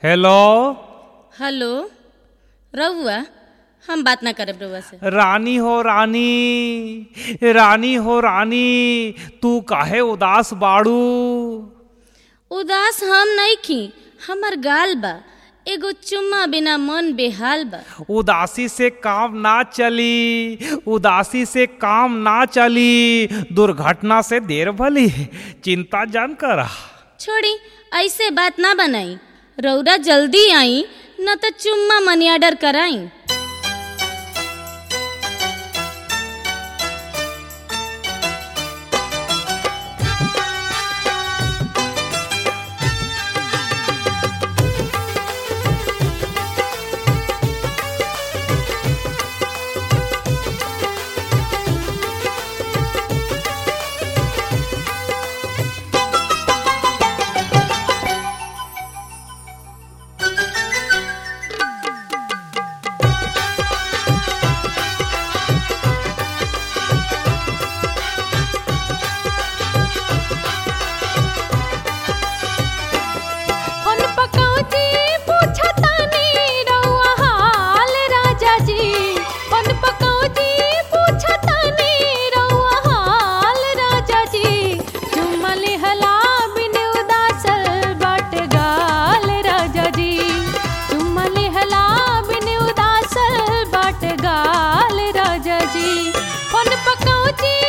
hello hello रहुआ हम बात ना करब रहुआ से रानी हो रानी रानी हो रानी तू काहे उदास बाड़ू उदास हम नहीं खी हमर गाल बा एगो चुम्मा बिना मन बेहाल बा उदासी से काम ना चली उदासी से काम ना चली दुर्घटना से देर भली चिंता जान करा छोड़ी ऐसे बात ना बनाई रौरा जल्दी आई न तो चुम्मा मनी ऑर्डर कराई कौन पकौजी पूछतानी रउआ हाल राजा जी कौन पकौजी पूछतानी रउआ हाल राजा जी चुम्मल हला बिन उदासल बाट गाल राजा जी चुम्मल हला बिन उदासल बाट गाल राजा जी कौन पकौजी